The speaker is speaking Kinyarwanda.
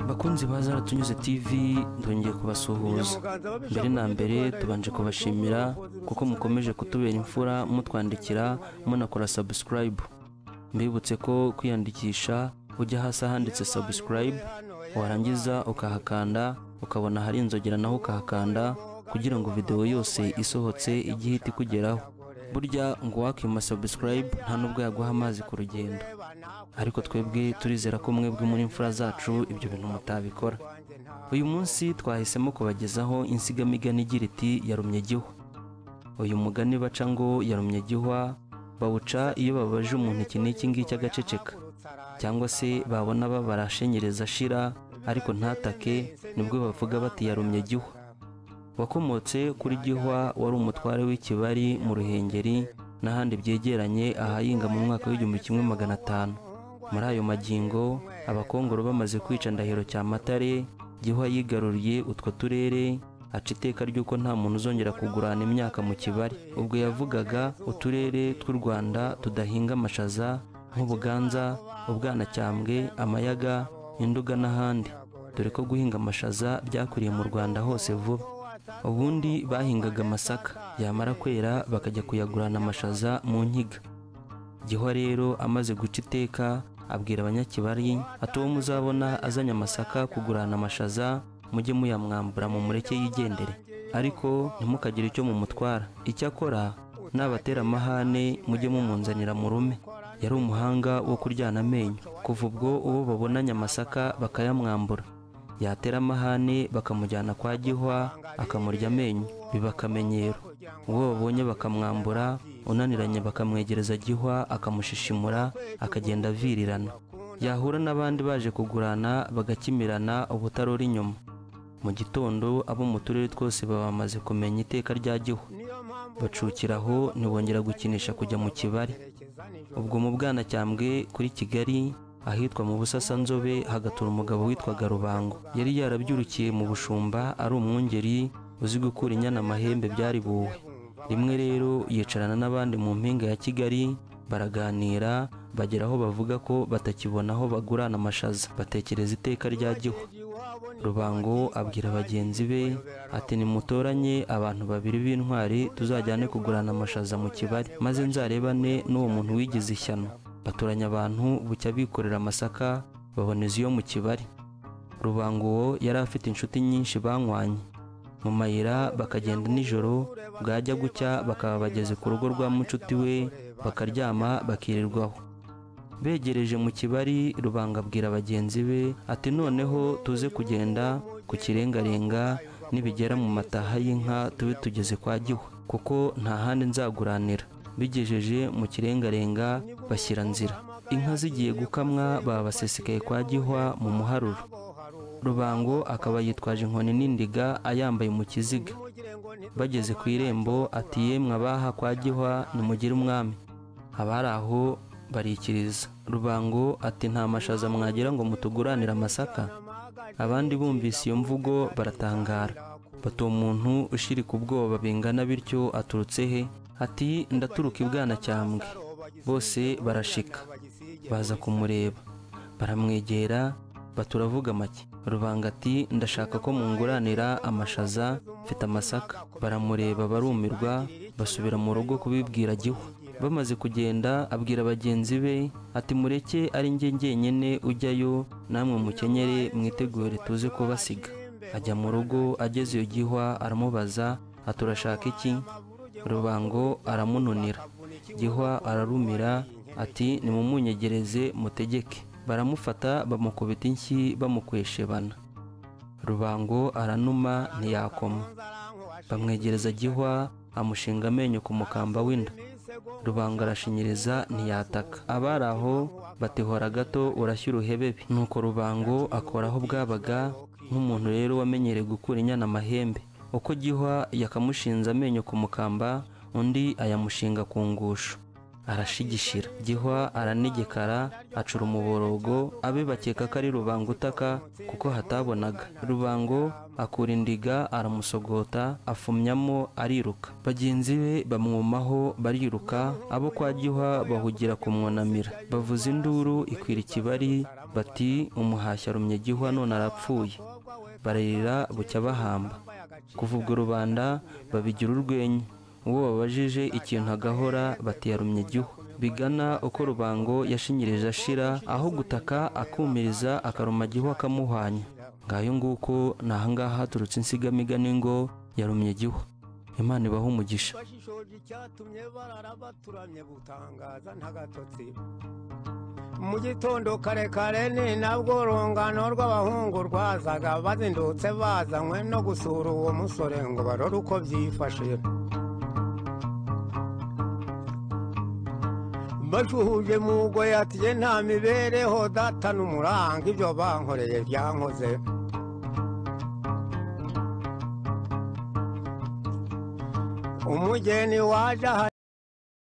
bakunzi ba zara tunyuze tv ndongeye kubasuhuza mbere na mbere tubanje kubashimira kuko mukomeje kutubera imfura mutwandikira munakora subscribe mbibutse ko kwiyandikisha ujya hasi ahanditse subscribe warangiza ukahakanda ukabona hari inzogera naho ukahakanda kugira ngo videwo yose isohotse igihe ihita ikugeraho burya ngo uwakima subscribe nta n'ubwo yaguha amazi ku rugendo ariko twebwe turizera ko mwebwe muri imfura zacu ibyo bintu mutabikora uyu munsi twahisemo kubagezaho insigamigani igira iti yarumye gihwa uyu mugani baca ngo yarumye gihwa bawuca iyo babaje umuntu iki n'iki ngiki agaceceka cyangwa se babona babarashenyereza ashira ariko ntatake nibwo bavuga bati yarumye gihwa wakomotse kuri gihwa wari umutware w'ikibari mu ruhengeri n'ahandi byegeranye ahahinga mu mwaka w'igihumbi kimwe magana atanu muri ayo magingo abakongoro bamaze kwica ndahiro cya matare gihwa yigaruriye utwo turere aca iteka ry'uko nta muntu uzongera kugurana imyaka mu kibari ubwo yavugaga uturere tw'u rwanda tudahinga amashaza nk'ubuganza ubwanacyambwe amayaga induga n'ahandi dore ko guhinga amashaza byakwiriye mu rwanda hose vuba ubundi bahingaga amasaka yamara kwera bakajya kuyagurana amashaza mu nkiga gihwa rero amaze guca iteka abwira abanyakibari ati uwo muzabona azanye amasaka kugurana amashaza mujye muyamwambura mu mureke yigendere ariko ntimukagire icyo mumutwara icyakora nabatera amahane mujye mumunzanira mu rume yari umuhanga wo kuryana amenyo kuva ubwo uwo babonanye amasaka bakayamwambura yatera amahane bakamujyana kwa gihwa akamurya amenyo biba akamenyero uwo babonye bakamwambura unaniranye bakamwegereza gihwa akamushishimura akagenda avirirana yahura n'abandi baje kugurana bagakimirana ubutarora inyuma mu gitondo abo mu turere twose baba bamaze kumenya iteka rya gihwa bacukira aho ntibongera gukinisha kujya mu kibari ubwo mu bwanacyambwe kuri kigali ahitwa mu busasanzobe hagatura umugabo witwaga rubango yari yarabyurukiye mu bushumba ari umwungeri uzi gukura inyana amahembe byari buwe rimwe rero yicarana n'abandi mu mpinga ya kigali baraganira bagera aho bavuga ko batakibona aho bagurana amashaza batekereza iteka rya gihwa rubango abwira bagenzi be ati nimutoranye abantu babiri b'intwari tuzajyane kugurana amashaza mu kibari maze nzarebane n'uwo muntu wigize ishyano batoranya abantu bucya bikorera amasaka baboneza iyo mu kibari rubango uwo yari afite inshuti nyinshi banywanye mu mayira bakagenda nijoro bwajya gucya bakaba bageze ku rugo rwa mucuti we bakaryama bakirirwaho begereje mu kibari rubanga abwira bagenzi be ati noneho tuze kugenda ku kirengarenga nibigera mu mataha y'inka tube tugeze kwa gihwa kuko nta handi nzaguranira bigejeje mu kirengarenga bashyira nzira inka zigiye gukamwa babasesekaye kwa gihwa mu muharuro rubango akaba yitwaje inkoni n'indiga ayambaye mu kiziga bageze ku irembo ati yemwe abaha kwa gihwa nimugire umwami abari aho barikiriza rubango ati nta mashaza mwagira ngo mutuguranire amasaka abandi bumvise iyo mvugo baratangara bati uwo muntu ushirika ubwoba bingana bityo aturutse he ati ndaturuka ibwana cyambwe bose barashika baza kumureba baramwegera baturavuga make rubanga ati ndashaka ko munguranira amashaza mfite amasaka baramureba barumirwa basubira mu rugo kubibwira gihwa bamaze kugenda abwira bagenzi be ati mureke ari njye njyenyine ujyayo namwe mukenyere mwitegure tuze kubasiga ajya mu rugo ageze iyo gihwa aramubaza ati urashaka iki rubango aramununira gihwa ararumira ati nimumunyegereze mutegeke baramufata bamukubita inshyi bamukweshebana rubango aranuma ntiyakoma bamwegereza gihwa amushinga amenyo ku mukamba w'inda rubango arashinyiriza ntiyataka abari aho batihora gato urashya uruhebebe nuko rubango akoraho bwabaga nk'umuntu rero wamenyereye gukura inyana amahembe uko gihwa yakamushinze amenyo ku mukamba undi ayamushinga ku ngusho arashigishira gihwa aranegekara acura umuborogo abe bakeka ko ari rubango utaka kuko hatabonaga rubango akura indiga aramusogota afumyamo ariruka bagenzi be bamwumaho bariruka abo kwa gihwa bahugira kumwunamira bavuza induru ikwira ikibari bati umuhashya arumye gihwa none arapfuye bararira bucya bahamba kuva ubwo rubanda babigira urwenya uwo babajije ikintu agahora batiyarumye igihu bigana uko rubango yashinyirije ashira aho gutaka akumiriza akaruma gihu akamuhwanya ngayo nguko ni ahangaha haturutse insigamigani ngo yarumye igihu imana ibaha umugisha mu gitondo kare kare ni nabwo urungano rw'abahungu rwazaga bazindutse bazanywe no gusura uwo musore ngo barore uko byifashe bashuhuje mu rugoye atiye nta mibereho data n'umuranga ibyo bankoreye byankoze umugeni waje aha